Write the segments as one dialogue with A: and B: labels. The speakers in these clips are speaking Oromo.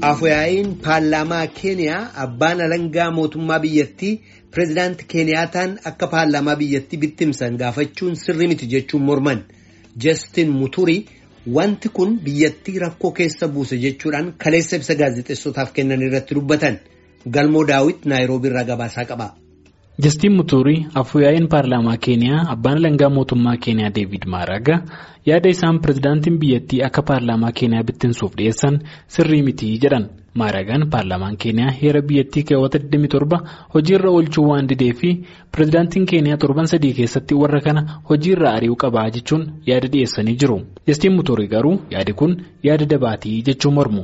A: Afuyaa'iin paarlaamaa Keeniyaa abbaan alangaa mootummaa biyyattii pireezidaanti Keeniyaataan akka paarlaamaa biyyattii bittimsan gaafachuun sirrii miti jechuun morman. Justin Muturi wanti kun biyyattii rakkoo keessa buuse jechuudhaan kaleessa ibsa gaazexeessotaaf kennan irratti dubbatan. Galmoo Daawit Naayiroobii irraa gabaasaa qaba.
B: Justin Muturi afuyaa'iin paarlaamaa Keeniyaa abbaan alangaa mootummaa Keeniyaa Deevid Maaraga yaada isaan pireezidaantiin biyyattii akka paarlaamaa Keeniyaa bittinsuuf dhiyeessan sirrii miti jedhan. Maaragaan paarlaamaan Keeniyaa heera biyyattii keewwata 27 hojiirra oolchuu waan didee fi pireezidaantiin Keeniyaa torban sadii keessatti warra kana hojiirra ari'uu qabaa jechuun yaada dhiyeessanii jiru. Justin Muturi garuu yaadi kun yaada dabaatii jechuun mormu.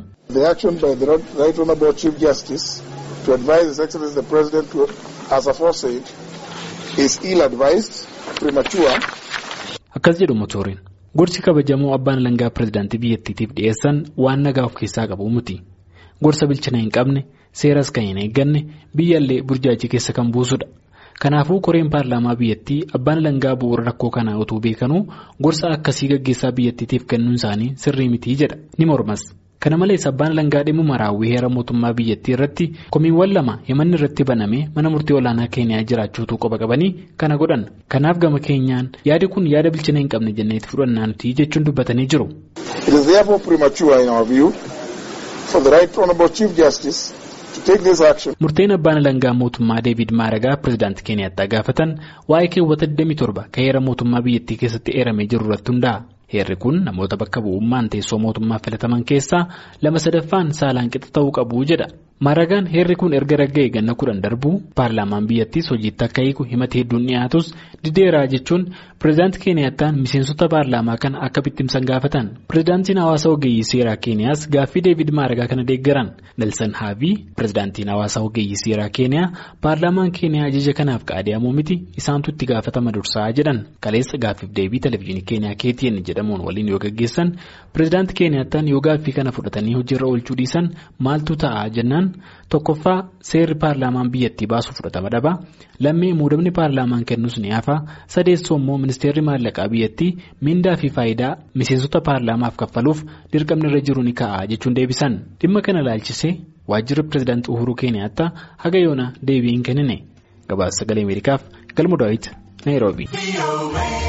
C: to advise His Excellency the President to, as aforesaid, is ill-advised, premature.
B: Akkas jedhu Muturiin gorsi kabajamoo abbaan alangaa pireezidaantii biyyattiitiif dhiyeessan waan nagaa of keessaa qabu miti. Gorsa bilchina hin qabne seeras kan hin eegganne biyyaallee burjaajii keessa kan buusudha. Kanaafuu koreen paarlaamaa biyyattii abbaan alangaa bu'uura rakkoo kanaa utuu beekanuu gorsa akkasii gaggeessaa biyyattiitiif kennuun isaanii sirrii miti jedha ni mormas. Kana malees abbaan alangaa dhimma raawwii heera mootummaa biyyattii irratti komiiwwan lama himanni irratti banamee mana murtii olaanaa Keeniyaa jiraachuutu qoba qabanii kana godhan. Kanaaf gama keenyaan yaadi kun yaada bilchina hin qabne jenneetti fudhannaa nuti jechuun dubbatanii jiru.
C: It is therefore premature in our view for the right honourable Chief Justice to take this action.
B: Murteen abbaan alangaa mootummaa Deevid Maaragaa pireezidaantii Keeniyaatti gaafatan waa'ee keewwata 27 kan heera mootummaa biyyattii keessatti eeramee jiru irratti hundaa'a. Heerri kun namoota bakka bu'ummaan teessoo mootummaa filataman keessaa lama sadaffaan saalaan qixa ta'uu qabu jedha. Maaragaan heerri kun erga ragga'e ganna kudhan darbuu paarlaamaan biyyattiis hojiitti akka hiiku himata hedduun dhiyaatus dideeraa jechuun pireezidaantii Keeniyaattaan miseensota paarlaamaa kana akka bittimsan gaafatan. Pireezidaantiin hawaasa ogeeyyii seeraa Keeniyaas gaaffii Deevid Maaragaa kana deeggaran. Nelson Haabii pireezidaantiin hawaasa ogeeyyii seeraa Keeniyaa paarlaamaan Keeniyaa ajaja kanaaf qaadiyamuu miti isaantu itti gaafatama dursaa jedhan. Kaleessa gaaffiif deebii televezyiinii Keeniyaa KTN jedhamuun waliin yoo gaggeessan pireezidaantii Keeniyaattaan yoo gaaffii kana fudhatanii hojiirra oolchuu dhiisan maaltu ta'a jennaan tokkoffaa seerri paarlaamaan biyyattii baasu fudhatama dhaba lammii muudamni paarlaamaan kennus ni hafa sadeessoo immoo ministeerri maallaqaa biyyattii mindaa fi faayidaa miseensota paarlaamaaf kaffaluuf dirqamni irra jiru ni ka'a jechuun deebisan dhimma kana ilaalchisee waajjirri pireezidaantii uhuruu keeniyaattaa haga yoona deebii hin kennine gabaasa sagalee ameerikaaf galmu daawit naayiroobii.